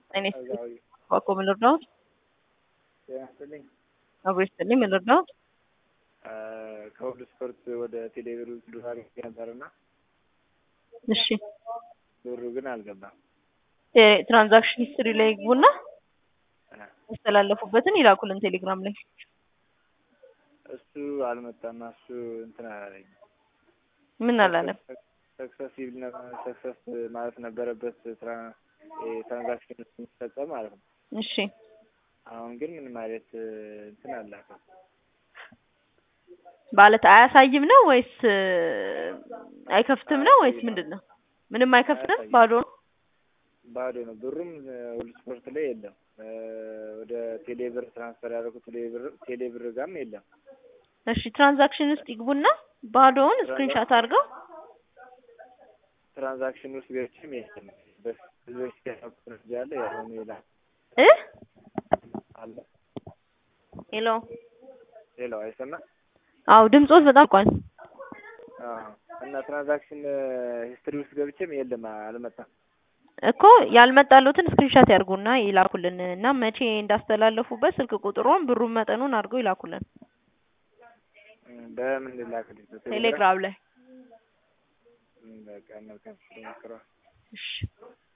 እኔ እዛው ዋቆ ምን ልርዳዎት? ጤና ይስጥልኝ። አብሮ ይስጥልኝ። ምን ልርዳዎት? ከሁሉ ስፖርት ወደ ቴሌብር ብር አድርጌ ነበርና እሺ ብሩ ግን አልገባም። የትራንዛክሽን ሂስትሪ ላይ ይግቡና ያስተላለፉበትን ይላኩልን ቴሌግራም ላይ። እሱ አልመጣና እሱ እንትን አላለኝ። ምን አላለም? ሰክሰሲቭ ሰክሰስ ማለት ነበረበት ትራንዛክሽን የሚፈጸም ማለት ነው። እሺ አሁን ግን ምን ማለት እንትን አላከም። ማለት አያሳይም ነው ወይስ አይከፍትም ነው ወይስ ምንድን ነው? ምንም አይከፍትም፣ ባዶ ነው። ባዶ ነው። ብሩም ሁሉ ስፖርት ላይ የለም። ወደ ቴሌብር ትራንስፈር ያደረጉት ቴሌብር ቴሌብር ጋርም የለም። እሺ ትራንዛክሽን ውስጥ ይግቡና ባዶውን ስክሪንሻት አድርገው ትራንዛክሽን ውስጥ ገብቼም የለም። በህዝቦች ያለ ያለ ያሁኑ ይላል እ አለ ሄሎ ሌላው አይሰማ አው ድምጾት በጣም ቋል እና ትራንዛክሽን ሂስትሪ ውስጥ ገብቼም የለም አልመጣም። እኮ ያልመጣሉትን ስክሪንሻት ያርጉና ይላኩልን እና መቼ እንዳስተላለፉበት ስልክ ቁጥሩን ብሩን መጠኑን አድርገው ይላኩልን በምን ላክልኝ? ቴሌግራም ላይ በቃ መልካም ሞክረዋል። እሺ